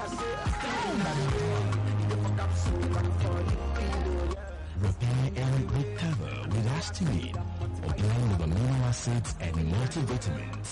Repair and recover with Astimine, a blend of amino acids and multivitamins.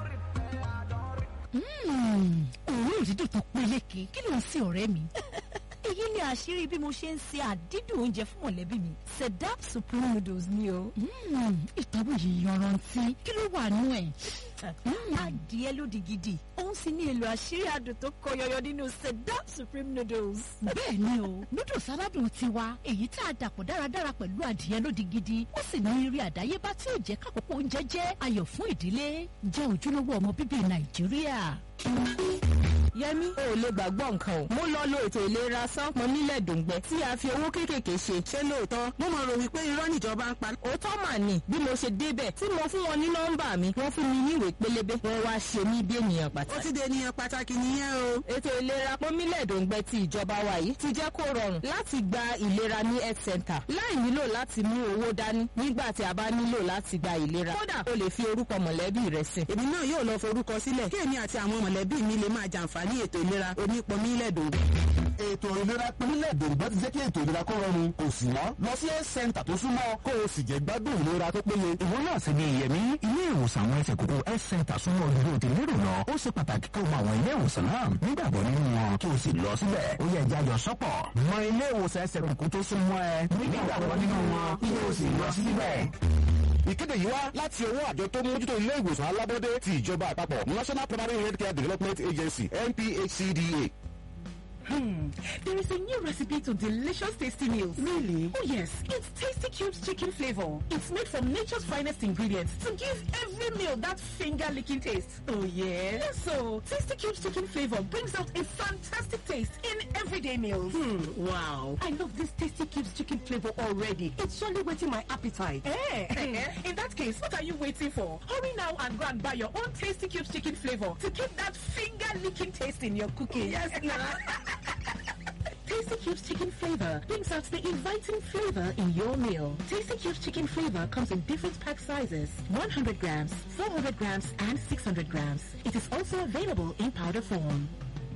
òórùn dídùn tó peléke kí ló ń sin ọ̀rẹ́ mi. èyí ni àṣírí bí mo ṣe ń se àdídùn oúnjẹ fún mọ̀lẹ́bí mi sedap supreme noodles ni o. ìtọ́wò yìí yanrantí kí ló wà nú ẹ̀. adìẹ lódì gidi òun sì ní èlò àṣírí adùn tó kọ yọyọ nínú sedap supreme noodles. bẹ́ẹ̀ ni o noodles aládùn tiwa èyí tá a dàpọ̀ dáradára pẹ̀lú adìẹ lódì gidi ó sì ní eré àdáyébá tí ò jẹ́ kákòókò oúnjẹ jẹ́ ayọ̀ fún ìdílé jẹ́ ojúlówó ọmọ bíbí nàìjíríà. yẹmi o ò lè gbàgbọ́ nǹkan o mo lọ lo ètò ìlera sánpọn nílẹ̀ dòǹgbẹ tí a fi owó kéékèèké ṣe ṣé lóòótọ́ mo máa rò wípé irọ́ níjọba ń pa. òótọ́ mà ní bí mo ṣe débẹ̀ tí mo fún wọn ní nọ́mbà mi wọ́n fún mi ní ìwé pélébé wọ́n wá ṣe mí bí ènìyàn ó pàtàkì. ti dé ènìyàn pàtàkì nìyẹn o. ètò ìlera pọ́nmílẹ̀ dòǹgbẹ ti ìjọba wa yìí ti jẹ́ kó rọrùn láti gba ìlera ní health center láì nílò láti mú owó dání nígbà tí a bá nílò láti gba ìlera kódà o lè fi orúkọ mọ̀lẹ́bí rẹ sí. èmi náà yóò lọ forúkọ sílẹ̀ kí èmi àti àwọn mọ̀lẹ́bí mi lè máa jàǹfààní ètò ìlera onípọnmílẹ̀ dòǹgbẹ. ètò ìlera pínlẹ̀ dòǹgbà ti jẹ́ kí ètò ìlera kó rọrùn kò sì wọ́n lọ sí health center tó súnmọ́ kó o sì jẹ́ gbádùn ìlera tó péye. Ìwọ náà sì ni ìyẹ̀mí ilé ìwòsàn àwọn ẹsẹ̀ kókó health center súnmọ́ ojúdó ti lérò lọ. Ó ṣe pàtàkì kó o mọ àwọn ilé ìwòsàn náà nígbàgbọ́ nínú wọn kí o sì lọ síbẹ̀. Ó yẹ ẹja jọ sọ́pọ̀. Mọ ilé ìwòsàn ẹsẹ̀ kókó tó súnmọ́ ẹ nígbàgbọ́ nínú wọn kí o sì lọ síbẹ̀. ìkéde yìí wá láti ọwọ́ àjọ tó mójútó ilé ìwòsàn alábọ́dé ti ìjọba àpapọ̀ national primary healthcare development agency nphcda. Hmm. There is a new recipe to delicious tasty meals. Really? Oh yes, it's Tasty Cubes chicken flavor. It's made from nature's finest ingredients to give every meal that finger-licking taste. Oh yeah? Yes, so Tasty Cubes chicken flavor brings out a fantastic taste in everyday meals. Hmm. Wow. I love this Tasty Cubes chicken flavor already. It's surely whetting my appetite. Eh? in that case, what are you waiting for? Hurry now and go and buy your own Tasty Cubes chicken flavor to keep that finger-licking taste in your cooking. Yes, Tasty Cubes chicken flavor brings out the inviting flavor in your meal. Tasty Cubes chicken flavor comes in different pack sizes 100 grams, 400 grams, and 600 grams. It is also available in powder form.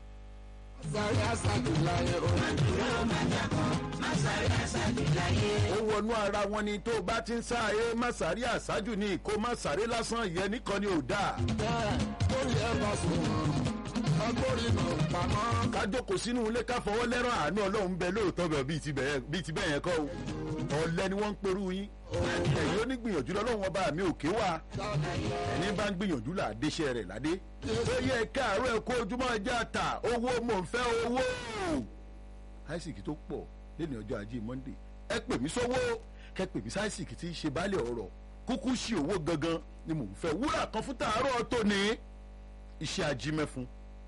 ó wọnú ara wọn ni tó o bá ti ń sáré má sáré àṣájù ni kó má sáré lásán ìyẹn nìkan ni ò dáa. ká jókòó sínú ilé ká fọwọ́ lẹ́rọ̀ àánú ọlọ́run bẹ lóòótọ́ bẹ̀ bíi ti bẹ̀yẹn bíi ti bẹ̀yẹn kọ́ o ọ̀lẹ́ ni wọ́n ń perú yín ẹ̀yin onígbìyànjú lọ́lọ́run ọba mi ò ké wá ẹni bá ń gbìyànjú là á déṣẹ́ rẹ̀ ládé ó yẹ káàárọ̀ ẹ̀ kó ojúmọ́ ẹja ta owó mò ń fẹ́ owó àìsíkì tó pọ̀ lẹ́nu ọjọ́ ajé monde ẹ pè mí sówó kẹ pè mí sáìsìkì tí í ṣe baálé ọ̀rọ̀ kúkú ṣe owó gangan ni mò ń fẹ́ wúrà kan fún tàárọ̀ tòní iṣẹ́ ajímẹ́fun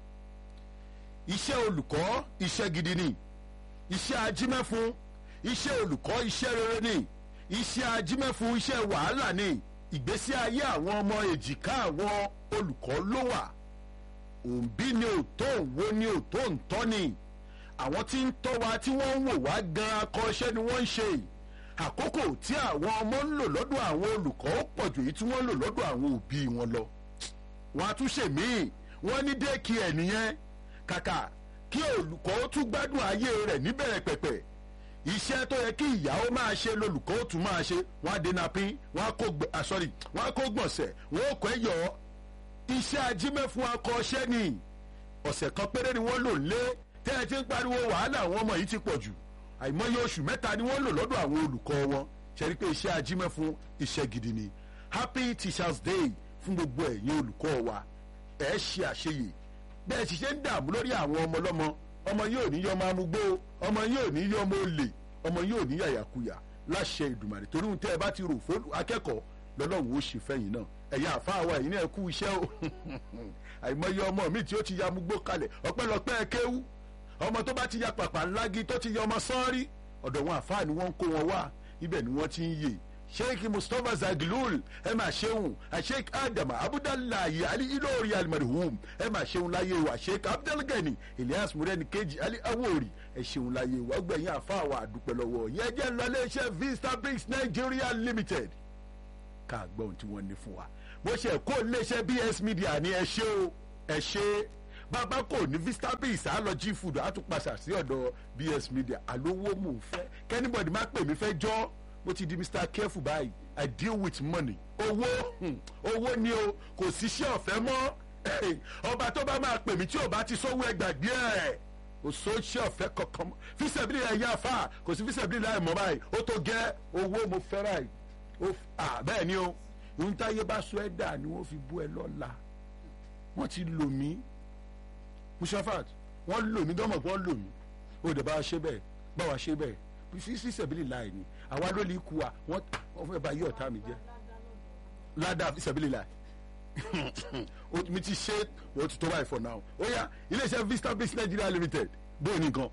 iṣẹ́ olùkọ́ iṣẹ́ gidi ni iṣẹ́ ajímẹ́fun iṣẹ́ olùkọ́ iṣẹ́ rere ni iṣẹ́ ajímẹ́fun iṣẹ́ wàhálà ni ìgbésí ayé àwọn ọmọ èjìká àwọn olùkọ́ ló wà òǹbí ni òtó òwò ni òtó ǹtọ́ ni àwọn tí ń tọ́ wa tí wọ́n ń wò wá gan akọ́ṣẹ́ ni wọ́n ń ṣe àkókò tí àwọn ọmọ ń lò lọ́dọ̀ àwọn olùkọ́ ó pọ̀ jù èyí tí wọ́n ń lò lọ́dọ̀ àwọn òbí wọn lọ wọn a tún ṣe míì wọ́n ní déèkì ẹ̀ nìyẹn kàkà kí olùkọ́ ó tún gbádùn ayé rẹ̀ níbẹ̀rẹ̀ pẹ̀pẹ̀ iṣẹ́ tó yẹ kí ìyàwó máa ṣe lolùkọ́ ó tún máa ṣe wọ́n á dènà pín wọ́n á kó gbẹ ah, sorry wọ́n á kó gbọ̀nsẹ̀ wọ́n ó kọ́ ẹ̀yọ́ iṣẹ́ ajímẹ́fun akọ́ṣẹ́ ni ọ̀sẹ̀ kan péré ni wọ́n lò ń lé tẹ́ ẹ ti ń pariwo wàhálà àwọn ọmọ yìí ti pọ̀ jù àìmọye oṣù mẹ́ta ni wọ́n lò lọ́dọ̀ àwọn olùkọ́ wọn ṣe rí pé iṣẹ́ ajímẹ́fun iṣẹ́ gidi ni happy teachers day fún gbogbo ẹ̀yin olùkọ́ wa ẹ̀ ṣe àṣeyè bẹ́ẹ̀ sì ṣe ń dààmú lórí àwọn ọmọ ọlọ́mọ ọmọ yóò ní yọ ọmọ amúgbó ọmọ yóò ní yọ ọmọ olè ọmọ yóò ní yàyàkuyà láṣẹ ìdùmàrè torí ohun tẹ́ ẹ bá ti rò fún akẹ́kọ̀ọ́ lọ́lọ́run ó ṣe fẹ́yìn náà ẹ̀yin àfáà wa ẹ̀yin náà kú iṣẹ́ o àìmọye ọmọ mi tí ó ti ya amúgbó kalẹ̀ ọpẹ́lọpẹ́ kéwú ọmọ tó bá ti ya pàpà ńlági tó ti ya ọmọ sọ́ọ́rí ọ̀dọ̀ wọn àfáà ni wọ́n ń kó wọn wá ibẹ̀ ni wọ́n ti ń yè sheikh mustapha zagilul ẹ máa ṣeun sheikh adam abudulayi ali ilori almarhum ẹ máa ṣeun láyé wa sheikh abdulgani elias mureni kejì ali awori ẹ ṣeun láyé wa gbẹ̀yìn àfáà wa àdúpẹ́ lọ́wọ́ yẹn jẹ́ ńlọlẹ́ iṣẹ́ vista bricks nigeria limited ká gbọ́ ohun tí wọ́n ní fún wa bó ṣe kó iléeṣẹ́ bs media ní ẹ ṣe o ẹ ṣe bàbá kò ní vistabis á lọ jí food á tún pàṣà sí ọ̀dọ̀ bs media àlówó mò ń fẹ́ kẹ́nìbọ̀dì má pè mí fẹ́ jọ́ mo ti di mr careful báyìí i deal with money owó hmm, owó ni o kò síṣẹ́ ọ̀fẹ́ mọ́ ọba tó bá máa pè mí tí ò bá ti sówó ẹgbàgbé ẹ̀ kò sóṣẹ́ ọ̀fẹ́ kankan mọ́ fíṣẹ̀bìlì ẹ̀ yá fà kò sí fíṣẹ̀bìlì láì mọ́ báyìí ó tó gẹ́ owó mo fẹ́ báyìí ó f- ah, bẹ́ẹ̀ ni o ohun táyé bá sọ ẹ́ dà ni wọ́n fi bú ẹ lọ́la wọ́n ti lò mí mushafat wọ́n lò mí dánmọ̀ pé wọ́n lò mí ó dẹ̀ bá wa ṣe bẹ́ẹ̀ bá wa ṣe bẹ́ẹ̀ fíṣẹ̀bìlì láì ni àwa ló lè kú wa wọ́n wọ́n fẹ́ bá yí ọ̀tá mi jẹ́ ládàá fíṣẹ̀bìlì láì o- mi ti ṣe o ti tó báyìí for now ó yá iléeṣẹ́ vista base nigeria limited bóyá nìkan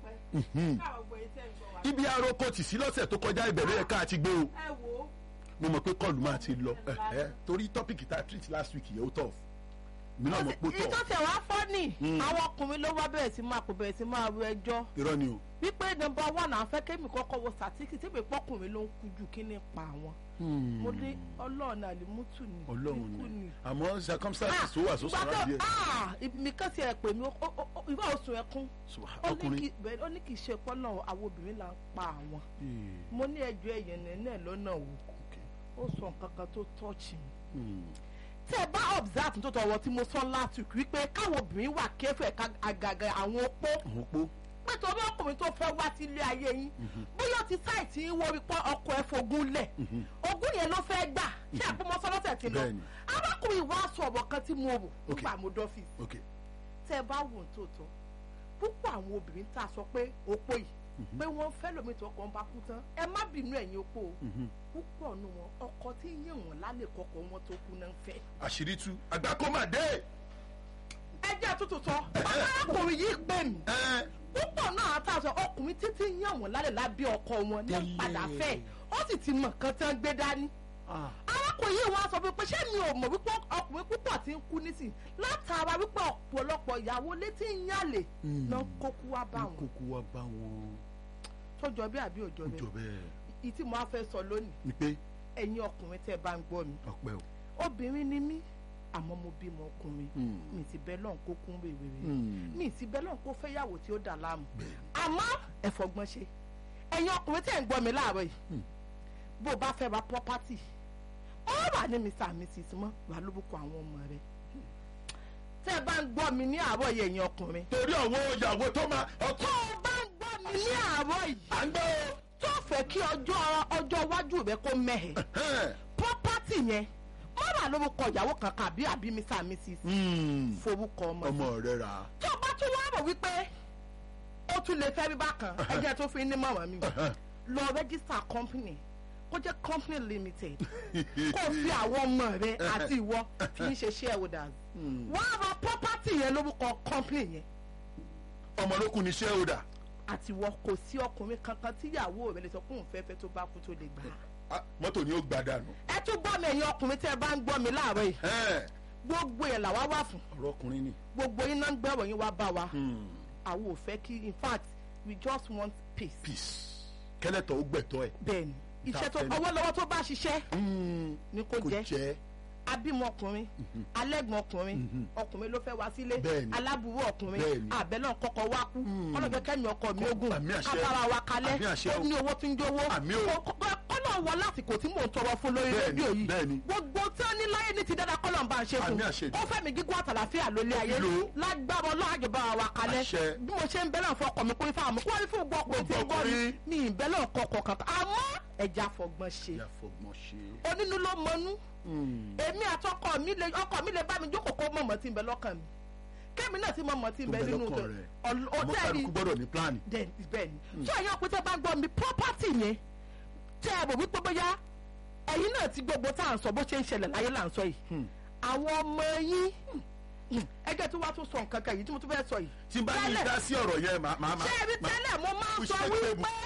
ibi aroko tì sí lọ́sẹ̀ tó kọjá ìbẹ̀rẹ̀ ẹ̀ka àti gbé o mo mọ̀ pé kọlù máa ti lọ ẹ̀hẹ́, torí tọ́pìkì tá a treat last week yẹn ó tọ̀ mi náà mọ̀ pé ó èyí tó tọ̀ tẹ̀ wá fọ́ nì àwọn ọkùnrin ló wá bẹ̀rẹ̀ sí máa kó bẹ̀rẹ̀ sí máa ru ẹjọ́ irọ́ ni o wípé nọmba one àfẹ́ kémi kọ́kọ́ wo sàtíkì tí èmi pọ́kùnrin ló ń kú jù kí ni pa àwọn. mo ní ọlọ́run àlìmútù ni ọlọ́run ikú ni àmọ́ circumstances tó wà tó ìgbà sọ̀rọ̀ tó díẹ̀ ah mi kàn sí ẹ pè mí ó- ó- ó- ìwà oṣù ẹkún Subhan- ó ní ọkùnrin kí bẹ́ẹ̀ ó ní kì í ṣe pọ́nà àwọn obìnrin là ń pa àwọn Eh, mo ní ẹjọ́ ẹ̀yẹ̀ nẹ́nẹ́ lọ́nà wò okay. ó sọ nǹkan kan tó tọ́ọ̀chì mi Hmm. tẹ́ ẹ bá observe tó tọwọ́ tí mo sọ last week wípé káwọn obìnrin wà kẹ́fẹ́ ká àgàgà àwọn opó àwọn opó pé torí ọkùnrin tó fẹ́ wá sí ilé ayé yín bóyá ti sáìtì yín wọ́n rí pọ́ ọkọ̀ ẹ̀ fogún lẹ̀ ogún yẹn ló fẹ́ gbà ṣé àpòmọ́sọ́ lọ́sẹ̀ ti lọ Bẹ́ẹ̀ni. arákùnrin wa sọ ọ̀bọ̀ kan tí mo rò Okay. nígbà mo dọ́fíìsì ok tẹ́ ẹ bá wò ó tòótọ́ púpọ̀ àwọn obìnrin tá a sọ pé opó yìí pé wọ́n fẹ́ lómi tó ọkọ̀ ń bá kú tán ẹ má bínú ẹ̀yin opó o púpọ̀ nù wọn ọkọ tí ń yàn wọ́n lálẹ́ kọkọ̀ wọn tó kú náà ń fẹ́ àṣírí tú àgbákòmàdé ẹ jẹ́ àtúntò sọ arákùnrin yìí pè mí ẹ púpọ̀ náà àtàwọn ọkùnrin títí yàn wọ́n lálẹ́ lábẹ́ ọkọ wọn ní Tẹ́lẹ̀. padà fẹ́ ó sì ti mọ̀ nǹkan tí wọ́n gbé dání. arákùnrin yìí wá sọ pé ṣé mi ò mọ̀ wípé ọkùnrin púpọ̀ ti ń kú nísìn látara wípé ọ̀pọ̀lọpọ̀ ìyàwó létí ń yàlè náà kókó wá bá wọn kókó wa bá wọn tó jọ bí àbí òjò ó jọ bẹ́ẹ̀ bẹ́ẹ̀ ìtì mo á fẹ́ sọ lónìí ni pé ẹ̀yin ọkùnrin tẹ́ ẹ bá ń gbọ́ mi ọpẹ́ o obìnrin ni mí àmọ́ mo bímọ ọkùnrin Hmm. mi ti bẹ́ lọ́n kó kún wèwèrè Hmm. mi ti bẹ́ lọ́n kó fẹ́yàwó tí ó dà láàmú àmọ́ ẹ fọgbọ́n ṣe ẹ̀yin ọkùnrin tẹ́ ẹ̀ ń gbọ́ mi láàárọ̀ yìí bó o bá fẹ́ ra property ó wà ní mr and mrs mọ́ wà lórúkọ àwọn ọmọ rẹ tẹ́ ẹ bá ń gbọ́ mi ní àárọ̀ yìí ẹ̀yin ọkùnrin torí àwọn ìyàwó tó máa ọkọ tó o bá ń gbọ́ mi ní àárọ̀ yìí à ń gbọ́ o. tó fẹ́ kí ọjọ́ ọjọ́ iwájú rẹ kó mẹ́hẹ̀ Ẹ̀hẹ́n. property yẹn má wà lórúkọ ìyàwó kankan àbí àbí mr and mrs Hmm. forúkọ ọmọ sí. ọmọ rẹ rà á. tó o bá tún wá rò wípé ó tún lè fẹ́ rí bákan ẹjẹ́ tó fi ní mọ̀mọ́ mi lọ register company kó jẹ́ company limited kó o fi àwọn ọmọ rẹ àti ìwọ fi ń ṣe shareholders wọ́n á ra property yẹn lórúkọ company yẹn ọmọ ló kù ní shareholder. àti ìwọ kò sí ọkùnrin kankan tíyàwó rẹ lè sọ pé òun fẹ́ fẹ́ tó bá kú tó lè gbà á. Ah, mọ́tò ni ó gbà dànù. ẹ tún gbọ́ mi ẹ̀yin ọkùnrin tẹ́ ẹ bá ń gbọ́ mi láàárọ̀ yìí Ẹ̀hẹ́n. gbogbo yẹn làwa wà fún ọ̀rọ̀ ọkùnrin ni. gbogbo yín náà ń gbẹ̀rọ̀ yín wá bá wa Hmm. àwọn ò fẹ́ kí in fact we just want peace. peace kẹ́lẹ́tọ̀ ó gbẹ̀tọ́ ẹ̀. bẹ́ẹ̀ni Tá iṣẹ́ tó fẹ́ ni. ọwọ́ lọ́wọ́ tó bá ṣiṣẹ́ Hmm. ni kò kò jẹ́ jẹ́ abímọ ọkùnrin alẹ́gbọ̀n ọkùnrin ọkùnrin ló fẹ́ wá sílé Bẹ́ẹ̀ni. aláburú ọkùnrin Bẹ́ẹ̀ni. àbẹ̀lẹ̀ kọ́kọ́ wá kú ọlọ́jọ́ kẹ́mi ọkọ mi ogun Àmì àṣẹ. kábàárà wa kalẹ̀ Àmì àṣẹ ó o. ní owó tí ń jówó Àmì o. kọ́nà wọ lásìkò tí mò ń tọrọ fún lórí Bẹ́ẹ̀ni, rédíò yìí bẹ́ẹ̀ni. gbogbo tí ó ní láyé ní ti dáadáa kọ́nà ń bá ń ṣe fún Àmì àṣẹ. ó fẹ́ mi gígùn àtàlàfíà lólé ayé Lò ó. lágbára ọlọ́àjọba wa kalẹ̀ Àṣẹ. bí mo ṣe ń bẹ́lẹ̀ fún ọkọ mi kó ifá àmọ́ kó wá ní fún gbọ́ pé tí ń gbọ́ mi ọkùnrin. mi ì bẹ́lẹ̀ kọ̀ọ̀kan kankan àmọ́ ẹja fọgbọ́n ṣe ìyá fọgbọ́n ṣe. onínú ló mọnú Hmm. èmi àtọkọ mi lè ọkọ mi lè bá mi jókòó kó mọ̀mọ́ tí ń bẹ lọ́kàn mi kémi náà ti mọ̀mọ́ tí ń tó bẹ bẹ nínú lọ́kàn rẹ̀. àmọ́ ọ̀tẹ́ẹ̀lì kálukú gbọ́dọ̀ ní pílánì. bẹ́ẹ̀ ni tí ẹ̀yin ọ̀pẹ tẹ́ bá ń gbọ́ mi property yẹn tẹ́ ẹ bò wípé bóyá ẹ̀yin náà ti gbogbo tá à ń sọ bó ṣe ń ṣẹlẹ̀ láyé là ń sọ yìí àwọn ọmọ yín ẹgbẹ́ tí wàá tún sọ nǹkan kan yìí tí mo tún fẹ́ sọ yìí tí n bá ní Tẹ́lẹ̀- dá sí ọ̀rọ̀ yẹn màá màá ṣé ẹbí màá- tẹ́lẹ̀ mo máa ń push sọ the wípé table.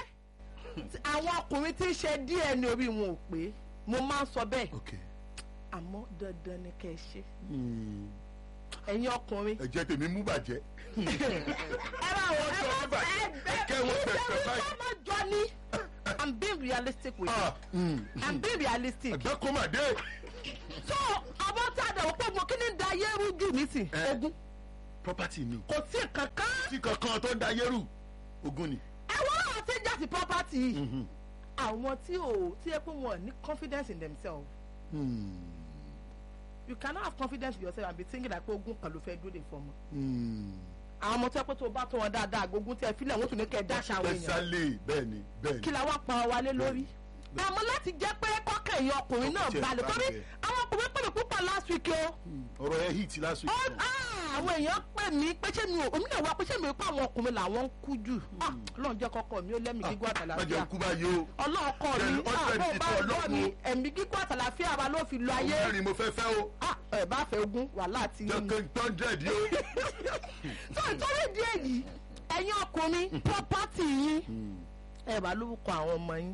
àwọn ọkùnrin tí ń ṣe DNA orí wọn ò pé mo máa ń sọ bẹ́ẹ̀ ok àmọ́ dandan ni kẹ́ ẹ ṣe Hmm. ẹ̀yin ọkùnrin ẹ̀jẹ̀ tèmi mú bàjẹ́. ẹ bá wọ ẹ sọ bá bíbà- ẹ ẹ kẹ́ wọ́n tẹ̀ tẹ̀ báyìí. ọmọ jọ ni i'm being realistic with Ah, you hmm. i'm being realistic àgbákòmàdé. so àwọn tá a dẹ̀wọ́ pé mo kí ni da ayé rújú nísìn Eh. ogun property ni kò sí nǹkan kan tí kankan tó ń da yẹ́rù ogun ni. àwọn àwọn tí ń jà sí property yìí àwọn tí ò tí ẹ pé wọn ní confidence in themselves Hmm. you cannot have confidence in yourself and be thinking like pé ogun kan ló fẹ́ dúró de fún ọmọ. Hmm. àwọn ọmọ tí ẹ pé tó bá tó wọn dáadáa agogun tí ẹ filẹ̀ wọ́n tún ní kẹ́ ẹ dáṣà àwọn èèyàn tẹsálẹ̀ bẹ́ẹ̀ ni bẹ́ẹ̀ kí ni. la wá pa ọ wálé lórí. àmọ́ láti jẹ́ pé kọ́kẹ́ ẹ̀yìn ọkùnrin náà Ọkùnrin tiẹ̀ balẹ̀ torí balẹ̀. àwọn ọkùnrin pè mí púpọ̀ last week o. ọ̀rọ̀ ẹ̀ hit last week. Ó- ah, àwọn èèyàn pè mí pé ṣé mi ò omi náà wá pé ṣé mi ò pa àwọn ọkùnrin làwọn ń kú jù. Ah, ọlọ́run jẹ́ kọ́kọ́ mi ó lẹ́mìí gígùn má àtàlàfíà jẹ́ kú báyìí o. ọlọ́ọ̀kọ́ Jẹ́ mi ọjọ́ àbọ̀ ìdí bá tó ọlọ́ ọlọ́kun. mi ẹ̀mí gígùn àtàlàfíà wa ló fi lo ayé. mẹ́rin mo fẹ́ fẹ́ o. Ah, ẹ̀ bá fẹ́ ogún wàhálà ti jẹ́ yín. kí hundred yìí o. tó ìtọ́rí ìdí èyí ẹ̀yin ọkùnrin pọ́pátì yín ẹ̀ bá lórúkọ àwọn ọmọ yín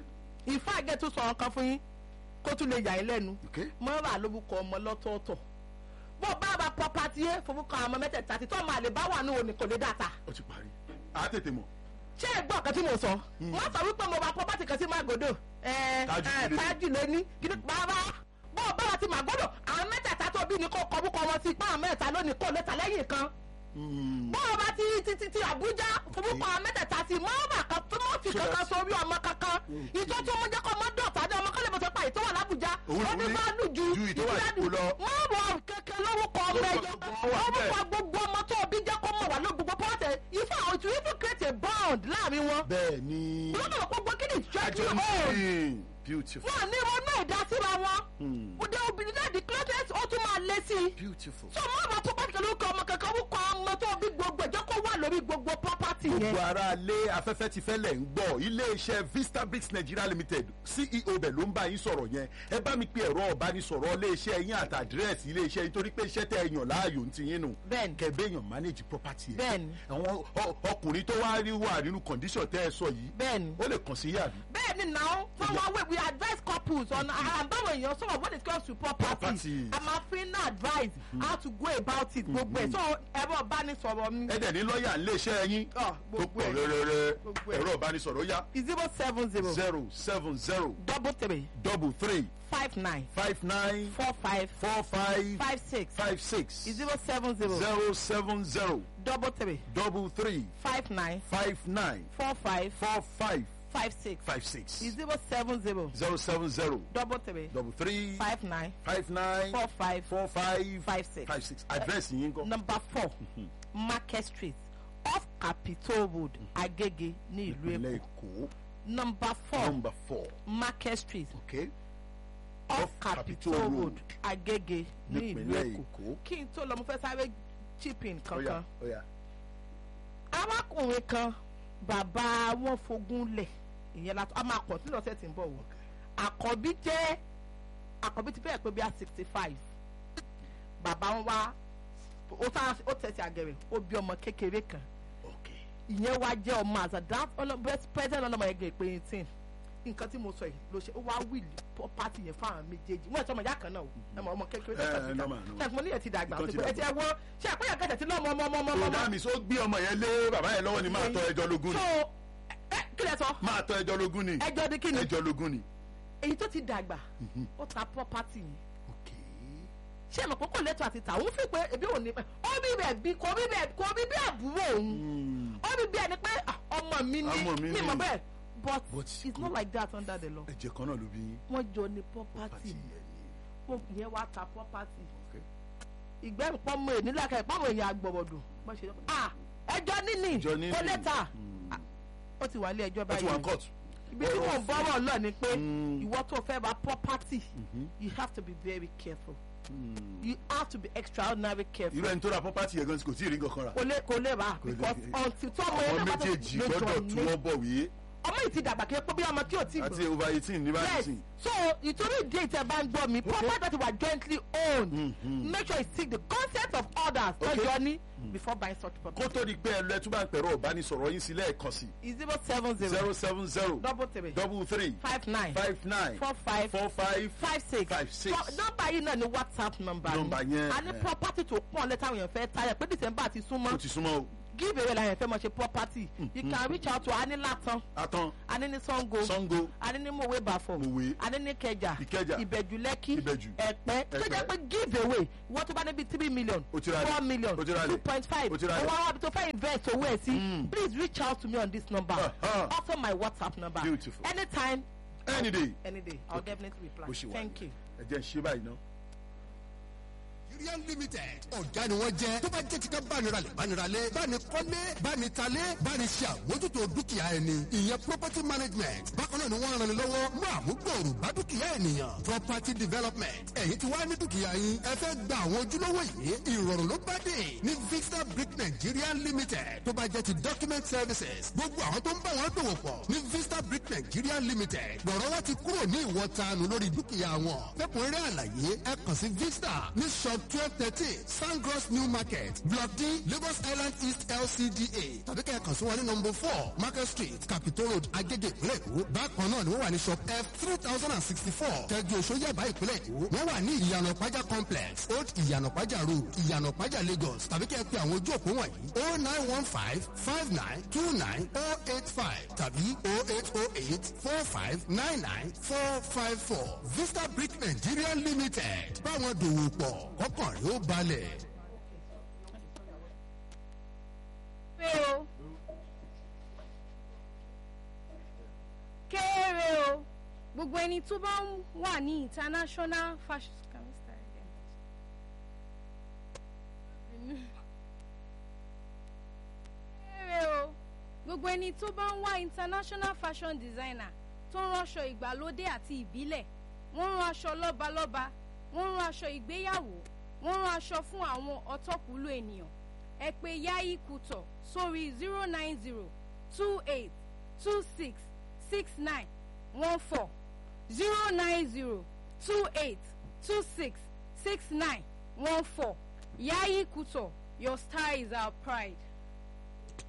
ìfá àgẹ́ tó sọ ọ̀kan fún yín kó tún lè yà yín lẹ́nu Okay. mọ́ bá lórúkọ ọmọ lọ́tọ̀ọ̀tọ̀ bó bá bá pọ́pátì yé forúkọ àwọn ọmọ mẹ́tẹ̀ẹ̀ta tí tọ́ máa lè bá wà ní òní kò lè dàtà ó ti parí. a tètè mọ̀. ṣé ẹ gbọ́ ọ̀kan tí mo sọ wọ́n sọ wípé mo bá pọ́pátì kan sí Màgòdò ẹ̀ Tájù ẹ̀ lóní. tájù lóní kí ni bàbá bó bá wà ti Màgòdò àwọn mẹ́tẹ̀ẹ̀ta tó bí ni kò kọ́ búkọ wọn sí ipá àwọn mẹ́ta lónìí kò lè tà lẹ́yìn kan Hmm. bọ́ọ̀ bá ti ti ti ti Àbújá forúkọ mẹ́tẹ̀ẹ̀ta ti mọ́ọ̀bà kan tó mọ́ fi So kankan that's- sórí ọmọ kankan ìjọ tí ọmọ jẹ́ kọ́ ọmọ dọ̀tà ní ọmọ kọ́lé bọ̀tọ̀ pa ìtọ́ wà lábújá Òun ó ní ló ní bá lù ju ju ìtọ́ wà lẹ́kọ̀ọ́ lọ. mọ́ọ̀bà kẹ̀kẹ́ lórúkọ ọmọ ẹ̀yọ Lórúkọ wà síbẹ̀. orúkọ gbogbo ọmọ tó bí jẹ́ kó mọ̀ wà ló gbogbo pọ́ọ̀tẹ̀ ifá àwọn ìtú ifá create a bond láàrin wọn bẹ́ẹ̀ ni. lọ́dọ̀ gbogbo kí ni àjọ ìjọ ní beautiful. wọn ní ronú ìdásíra wọn Hmm. òde obìnrin náà di closet ó tún máa lé sí i beautiful. tó mọ àwọn property lórúkọ ọmọ kankan orúkọ ọmọ tó bí gbogbo ìjọ kó wà lórí gbogbo property yẹn. gbogbo ara lé afẹ́fẹ́ ti fẹ́lẹ̀ ń gbọ́ iléeṣẹ́ vista bricks nigeria limited ceo bẹ̀ ló ń bá yín sọ̀rọ̀ yẹn ẹ bá mi pe ẹ̀rọ ọ̀bánisọ̀rọ̀ iléeṣẹ́ yín àti àdírẹ́sì iléeṣẹ́ yín torí pé iṣẹ́ tẹ́ ẹ yàn láàyò ń ti yín nù Bẹ́ẹ̀ni. kẹ̀bẹ́ èèyàn manage property ẹ̀ Bẹ́ẹ̀ni. àwọn ọ- ọkùnrin tó wá rí wà nínú condition tẹ́ ẹ sọ yìí Bẹ́ẹ̀ni. ó lè kàn sí yàrá bẹ́ẹ̀ ni now from our way we advise couples on àbáwọ̀ èèyàn sọ̀rọ̀ when it comes to property Property. a máa fi ń advise how to go about it gbogbo ẹ̀ so ẹ̀rọ ìbánisọ̀rọ̀ mi ẹ dẹ̀ ní lọ́ọ̀yà iléeṣẹ́ yín Ah, tó gbogbo pọ̀ ẹ̀. rẹ́rẹ́rẹ́ Gbogbo ẹ̀. ẹ̀rọ ìbánisọ̀rọ̀ yá zero seven zero zero seven zero double three double three five nine five nine four five four five five six five six zero seven zero zero seven zero double three double three five nine five nine four five four five five six five six zero seven zero zero seven zero double three double three five nine five nine four five four five five six. five six address yín kọ́. number four market street off capitol road agege ní ìlú ìpínlẹ̀ èkó èkó number four number four market street okay off Off capitol Capitol road Road, agege ní ìlú nípínlẹ̀ èkó èkó. kí n tó lọ mo fẹ́ sáré chip in oya kankan oya arákùnrin kan bàbá wọn fogún lẹ̀ ìyẹn la a máa kàn sí lọ́sẹ̀ tí ń bọ̀ wọ̀ àkọ́bí jẹ́ àkọ́bí ti fẹ́ẹ̀ pé bí i sixty five bàbá wọn wá ó tá ó tẹ̀sí àgẹ̀rẹ̀ ó bí ọmọ kékeré kan okay ìyẹn wá jẹ́ ọmọ àzàdá president ọlọ́mọ ẹgbẹ́ ìpè eighteen nǹkan tí mo sọ yìí ló ṣe ó wá wíìlì property yẹn fáwọn méjèèjì wọ́n ẹ̀ sọmọ ìyá kan náà o ẹ mọ ọmọ kékeré Eh, tó kàn sí normal, kan normal. ṣe mo ní ẹ̀ ti dàgbà Nǹkan ti ẹ ti ẹ wọ́n ṣe àpéyà kẹsẹ̀ tí lọ́mọ ọmọ ọmọ ọmọ ọmọ ọ̀dà mi sọ gbé ọmọ yẹn lé bàbá yẹn lọ́wọ́ ni máa tọ́ ẹjọ́ lógún so ni ẹ kí lẹ sọ máa tọ́ ẹjọ́ lógún ni ẹjọ́ di kí ni ẹjọ́ lógún ni. èyí tó ti dàgbà ó ta property yẹn okay ṣé ẹ mọ̀ pé kò lẹ́tọ̀ àti tà òun fi pé ebi òun ní pẹ́ ó bí bẹ́ẹ̀ bí kò bí bẹ́ẹ̀ kò bí bí àbúrò òun Hmm. ó bí bẹ́ẹ̀ ni pé ah, ọmọ mi ní Ọmọ mi mi ni. mọ̀ bẹ́ẹ̀ but But it's not like that under the law ẹ̀jẹ̀ kan náà ló bí yín wọ́n jọ ní pàtì property yẹn ni wọ́n yẹn wá ta property okay ìgbẹ́ ìpọ́nmọ èyí nílàkà ìpọ́nmọ èyí àgbọ̀bọ̀dù wọ́n ṣe ah ẹjọ́ níní Ẹjọ́ níní. kò lẹ́tà Hmm. Ah, ó ti wà ní ẹjọ́ ó ti wà báyìí ní court ibi tí wọ́n bọ́rọ̀ lọ ni pé Mm. ìwọ tó fẹ́ ra property Mhm. you have to be very careful Hmm. you have to be extraordinary careful irú ẹni tó ra property yẹn gan kò tí ì rí nǹkan kan rà kò lè kò lè rà Kò lè- because until tó ọmọ àwọn yẹn náà bá tó méjèèjì lè gbọ́dọ̀ jọ tí ní wọ́n bọ̀ wí ọmọ yìí ti dàgbà kí ẹ pé bí ọmọ tí ò tí àti gbọ́ over eighteen ní báyìí yes sìn. so ìtorí ìdí èyí tẹ bá ń gbọ́ mi property that you are jointly owned Mhm. make sure you seek the consent of others Okay. lọ́jọ́ ní before buying such kó property. tó di pé ẹ lọ ẹ tún bá ń pẹ̀rọ ọ̀bánisọ̀rọ̀ yín sí lẹ́ẹ̀kan sí zero seven zero zero seven zero double three double three five nine five nine four five four five five six five six. So, nọ́mbà yìí náà ni whatsapp number Nọ́mbà yẹn, a ní eh. property tó pọ̀ lẹ́tà àwọn èèyàn fẹ́ tayà pé december ti ó súnmọ́ ti súnmọ́ o give away la yẹn fẹ́ mọ̀ ṣe property you can reach out to anilatan atán anini sango sango anini mowe bafo Mòwe. anini kẹjà Ìkẹjà. ìbẹ̀jú lẹ́kì Ìbẹ̀jú. ẹ̀pẹ́ tó Ẹ̀pẹ́. jẹ́ pé give away wọ́n tó bá níbi three million O ti ra lẹ̀. four million O ti ra lẹ̀. two point five O ti ra lẹ̀. owó àwọn tó fẹ́ invest owó ẹ̀ sí Mm. please reach out to me on this number Uh-huh. also my whatsapp number Beautiful. anytime any day any day i'll definitely reply bó ṣe wà thank you. ẹ jẹ́ ń ṣe báyìí ná. Nigerian limited ọ̀gá ni wọ́n jẹ́ tó bá jẹ́ ti ká bániralẹ̀ bániralẹ̀ bánikọ́lé bánitalé bániṣe àmójútó dúkìá ẹni ìyẹn property management bákan náà ni wọ́n ràn ní lọ́wọ́ mú àmúgbòòrò bá dúkìá ènìyàn property development ẹ̀yin tí wàá ní dúkìá yín ẹ fẹ́ gba àwọn ojúlówó yìí ìrọ̀rùn ló bá dé ní vista brick Nigeria limited tó bá jẹ́ ti document services gbogbo àwọn tó ń bá wọn dòwò pọ̀ ní vista brick Nigeria limited lọ́rọ̀ wá ti kúrò ní ìwọ̀tanu lórí dúkìá wọn fẹ́kùnrẹ́rẹ́ àlàyé ẹ kàn sí vista ní shop twelve thirteen sangros new market block d lagos island east lcda tàbí kẹ́ ẹ kàn sí wọn ní number four market street capitol road agege ìpínlẹ̀ èkó bákan náà ni wọ́n wà ní shop f three thousand and sixty four kẹjọ òṣòyàbá ìpínlẹ̀ èkó wọ́n wà ní ìyànà pàjá complex old ìyànà pàjá road ìyànà pàjá lagos tàbí kẹ́ ẹ pe àwọn ojú òpó wọ̀nyí oh nine one five five nine two nine oh eight five tàbí oh eight oh eight four five nine nine four five four vista brick nigeria limited báwọn dòwò pọ̀ kọ́kàn rẹ̀ ó balẹ̀. pé o kéré o gbogbo ẹni tó bá ń wà ní international fashion can we start again? kéré o gbogbo ẹni tó bá ń wá international fashion designer tó ń ránṣọ ìgbàlódé àti ìbílẹ̀ wọ́n ń rán aṣọ lọ́balọ́ba wọ́n ń rán aṣọ ìgbéyàwó wọ́n ń rán aṣọ fún àwọn ọ̀tọ́kùlú ènìyàn ẹ pè yayi kutọ sórí zero nine zero two eight two six six nine one four zero nine zero two eight two six six nine one four yayi kutọ your style is our pride.